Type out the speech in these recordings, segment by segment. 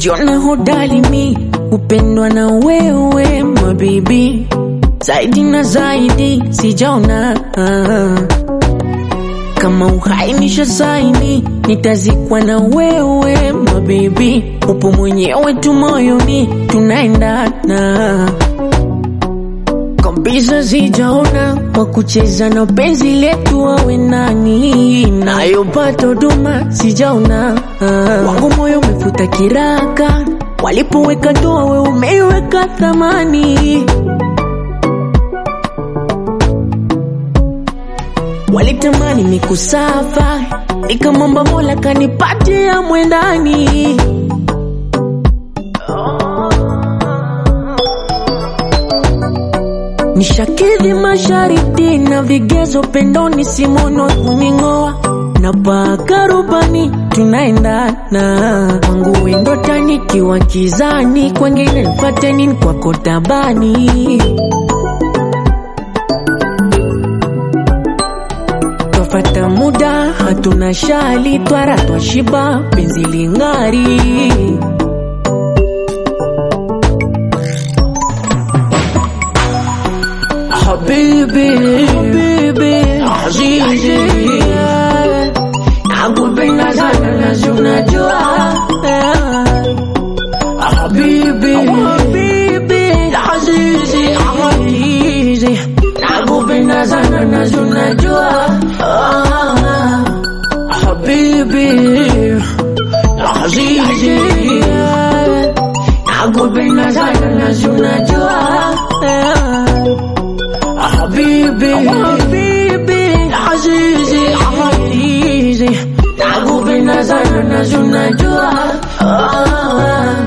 najiona hodari mi kupendwa na wewe mabibi, zaidi na zaidi sijaona kama uhai nisha saini, nitazikwa na wewe mabibi, upo mwenyewe tu moyoni, tunaendana kabisa, sijaona wa kucheza na penzi letu wawe nani, nayopata huduma sijaona, wangu moyo umefuta kiraka, walipoweka doa we umeiweka thamani walitamani mikusafa, nikamwomba Mola kanipatia mwendani. Nishakidhi mashariti na vigezo, pendoni simono kuning'oa na paka rubani, tunaendana kwangu wendo tanikiwa kizani, kwengine nipate nini kwako tabani Twafata muda hatuna shali, twara twashiba, penzi ling'ari. Habibi, habibi, azizi, nakupenda sana na si unajua. Habibi, habibi, azizi, azizi, nakupenda sana na si unajua. Ah, Habibi, azizi, nakupenda sana na si unajua. Habibi, habibi, azizi, azizi, nakupenda sana na si unajua. Ah,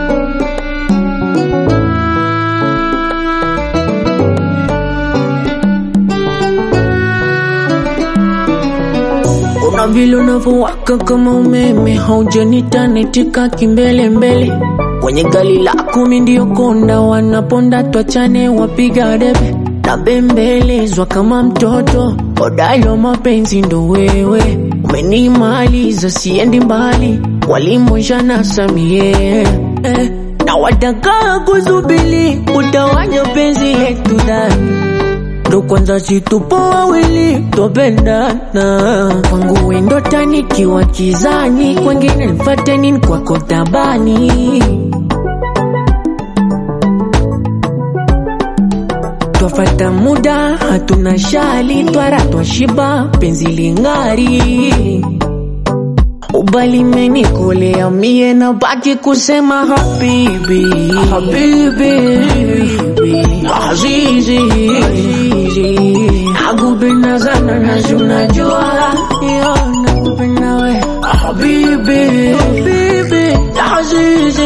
Una vile unavyowaka kama umeme, haujanita netika kimbele mbele. Kwenye gari lako mi ndio konda, wanaponda twachane, wapiga debe na bembelezwa kama mtoto. Hodari wa mapenzi ndo wewe, umenimaliza siendi mbali, walimwishana samie eh, na wataka kuzubili, utawanya penzi letu ndani ndo kwanza situpo wawili topendana kwangu wendo tanikiwa kizani kwengine nifate nini kwako tabani twafata muda hatuna shali twara twashiba penzi ling'ari ubali menikolea mie na baki kusema habibi habibi azizi nakupenda sana na si unajua yo nakupenda we habibi habibi azizi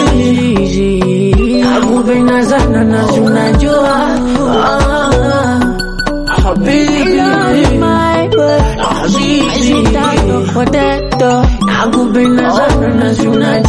nakupenda sana na si unajua Ah, habibi azizi nakupenda sana na si unajua